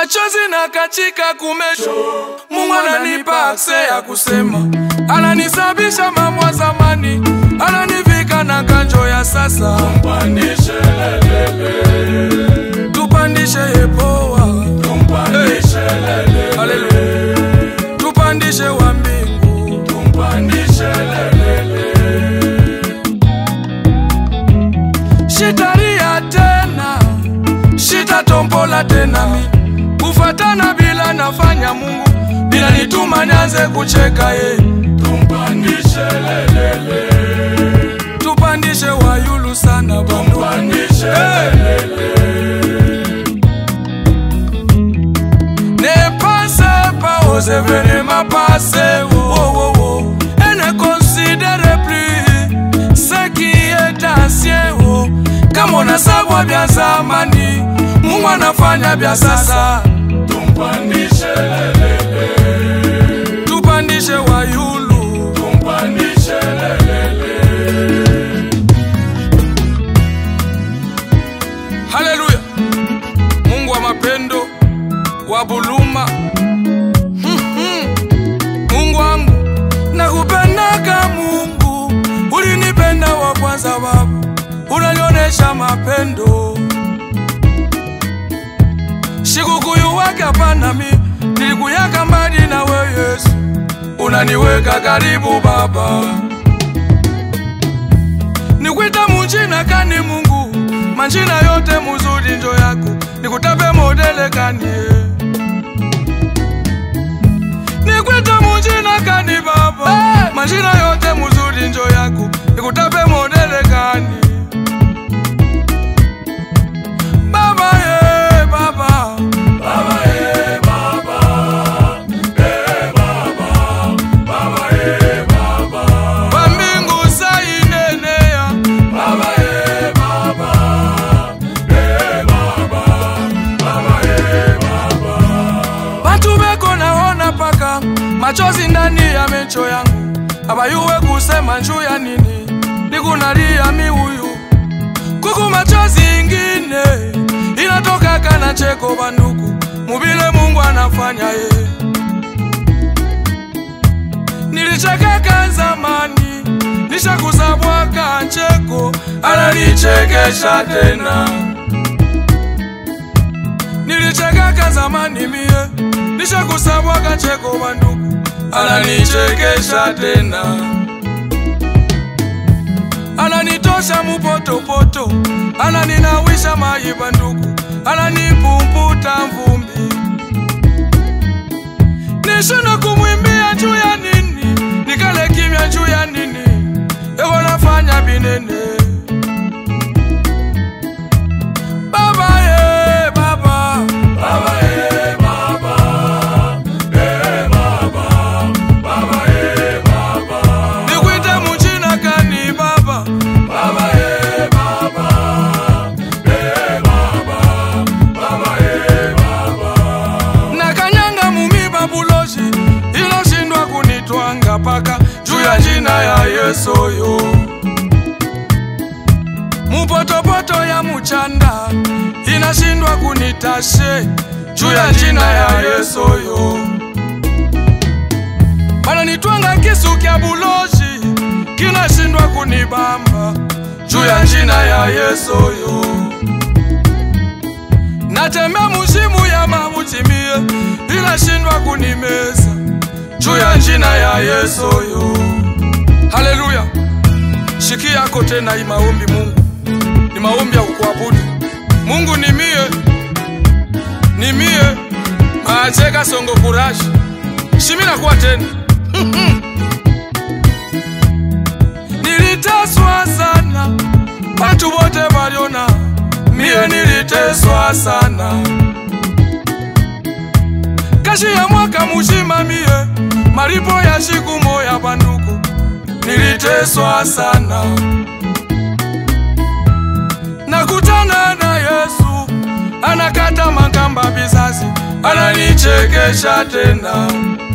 machozi na katika kumesho. Mungu ananipa akse ya kusema, ananisabisha mambo ya zamani, ananivika na kanjo ya sasa. Tumpandishe lelele, Tupandishe yepoa, tumpandishe lelele, haleluya, tupandishe wa mbingu. tumpandishe lelele. Shitaria tena, shitatombola tena mi kufatana bila nafanya Mungu bila nituma nianze kucheka ye. Tumpandishe lelele, Tupandishe wayulu sana bando tumpandishe lelele. Ne passe pas aux événements passés oh, oh, oh. Et ne considère plus ce qui est ancien oh. Kama unasabwa vya zamani Mungu anafanya vya sasa Tumpandishe lelele, Tupandishe wayulu tumpandishe lelele. Haleluya Mungu wa mapendo wa buluma Mhm. Mungu wangu nakupendaka Mungu ulinipenda wa kwanza baba unanionesha mapendo shikukuyu wake hapana mi nilikuyaka mbali na we Yesu unaniweka karibu baba nikwita munjina kani Mungu manjina yote muzuri njo yako nikutape modele kani eh. nikwita munjina kani baba manjina yote muzuri njo yako nikutape modele kani baba ye baba Baba eh baba, eh baba, baba eh baba, wa mbingu sainenea baba eh baba, eh baba, baba eh baba. Bantu beko naona paka machozi ndani ya mecho yangu, abayuwe kusema njuu ya nini, nikunalia miuyu kuku machozi ingine inatoka kana cheko banduku, mubile Mungu anafanya ye. Nilichekeka zamani, nishakusabwaka ncheko, ananichekesha tena nilichekaka zamani mie nishakusabwaga cheko banduku ananichekesha tena ananitosha mupotopoto ananinawisha mayi banduku ananipumputa mvumbi nishuna kumwimbia juu ya nini nikale kimya juu ya nini ewo nafanya binene baba ye baba Baba eh baba, eh baba, baba eh baba, nikwite muchina kani baba baba eh baba, eh baba, baba eh baba. nakanyanga mumiba buloji iloshindwa kunitwanga paka juu ya jina ya yesu yo mupotopoto ya muchanda inashindwa kunitashe juu ya jina ya yesu yo bananitwanga kisu kya buloji kinashindwa kunibamba juu ya jina ya yesu yo natembea mushimu ya mamutimie inashindwa kunimeza juu ya njina ya yesu yo haleluya shiki yako tena hii maombi mungu ni maombi ya kukuabudu mungu ni mie ni mie maacheka songo kurashi shimina kuwa tena niliteswa sana watu wote waliona mie niliteswa sana kashi ya mwaka muzima mie maripo ya siku moya banduku niliteswa sana nakutana na yesu anakata makamba bizazi ananichekesha tena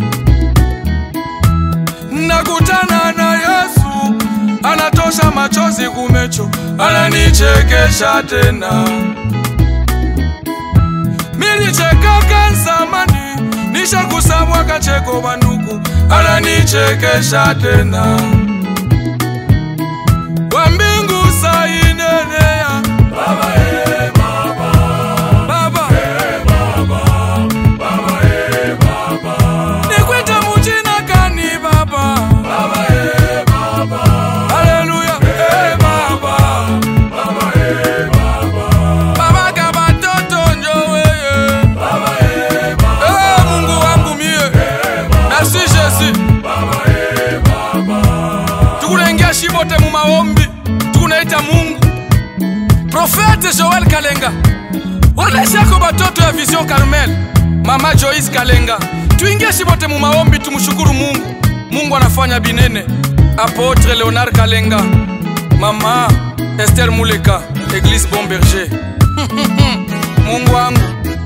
nakutana na yesu anatosha machozi kumecho ananichekesha tena milichekaka nsamani nishakusabwa kacheko banduku ananichekesha tena wa mbingu sainenea Baba eh baba, baba eh baba, baba eh baba, nikwite muchina kani baba baba eh baba, haleluya eh baba baba eh baba, baba ka batoto njoweye baba eh baba, eh mungu wangu mie merci jésus baba eh baba, tukunaingia shibote mu maombi tukunaita mungu profete joel kalenga waleshako batoto ya vision carmel mama joyce kalenga tuingie shibote mu maombi tumshukuru mungu mungu anafanya binene apotre leonard kalenga mama ester muleka eglise bon berger mungu wangu